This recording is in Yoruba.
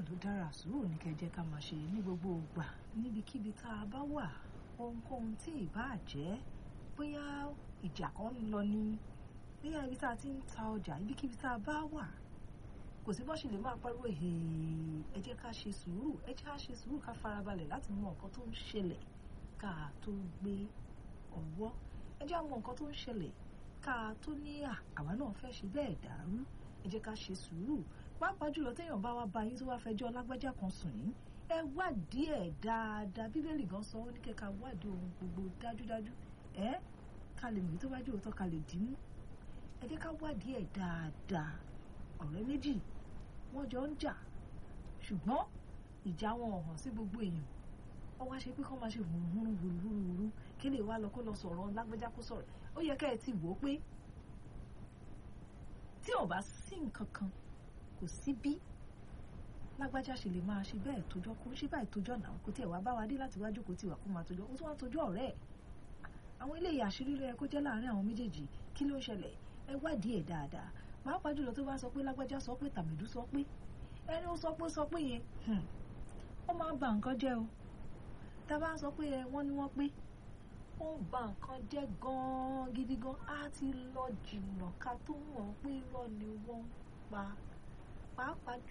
ló dára sùúrù ní kẹjẹ ká máa ṣe ní gbogbo ìgbà níbikíbi tá a bá wà ohunkóhun tí ìbá jẹ́ bóyá ìjà kan ń lọ ní bóyá ibi tá a ti ń ta ọjà ibikíbi tá a bá wà kò sí bó ṣe lè máa pariwo ẹ jẹ́ ká ṣe sùúrù ẹ jẹ́ ká ṣe sùúrù ká farabalẹ̀ láti mọ nǹkan tó ń ṣẹlẹ̀ ká tó gbé ọwọ́ ẹ jẹ́ àwọn nǹkan tó ń ṣẹlẹ̀ ká tó ní àwa náà fẹ́ ṣe bẹ́ẹ̀ dàrú ẹ jẹ́ ká ṣe sùúrù pàápàá jùlọ téèyàn bá wá bá yín tó wá fẹjọ́ lágbájá kan sùn yín ẹ wádìí ẹ̀ dáadáa bíbélì gan sọ ó ní kẹ́ka wádìí ohun gbogbo dájúdájú ẹ ká lè mú tó bá jẹ́ òótọ́ ká lè dìímú ẹ jẹ́ ká wádìí ẹ̀ dáadáa ọ̀rẹ́ méjì wọ́n jọ ń jà ṣùgbọ́n ìjà wọn hàn sí gbogbo èèyàn wọ́n wá ṣe pé kọ́ máa ṣe hùrùhùrù hùrùhùrù kí lè wá lọ kó lọ sọ̀rọ̀ lágbájá kó sọ̀rọ̀ ó yẹ ká ẹ ti wò ó pé tí ò bá sí nǹkan kan kò sí bí lágbájá ṣe lè máa ṣe bẹ́ẹ̀ tójọ́ kó ṣe báyìí tójọ́ náà kó tiẹ̀ wá bá wa dé láti wájú kó tiwa kó máa tójọ́ ó tún wá tójọ́ ọ̀rẹ́ ẹ̀ àwọn eléyìí àṣírí ló yẹ kó jẹ́ láàárín àwọn méjèèjì kí ló ń ṣẹlẹ̀ ẹ wádìí ẹ̀ dáadáa pàápàá jùlọ tó bá sọ pé lágbájá sọ pé tàmídú sọ pé ẹni ó sọ pé sọ pé yẹn ó máa ń ba nǹkan jẹ́ o tá a bá sọ pé ẹ wọ́n ní wọ́n pé ó ń ba nǹkan jẹ́ gan-an gidi gan á ti lọ jìnnà ká tó mọ̀ pé irọ́ ni wọ́n ń pa pàápàá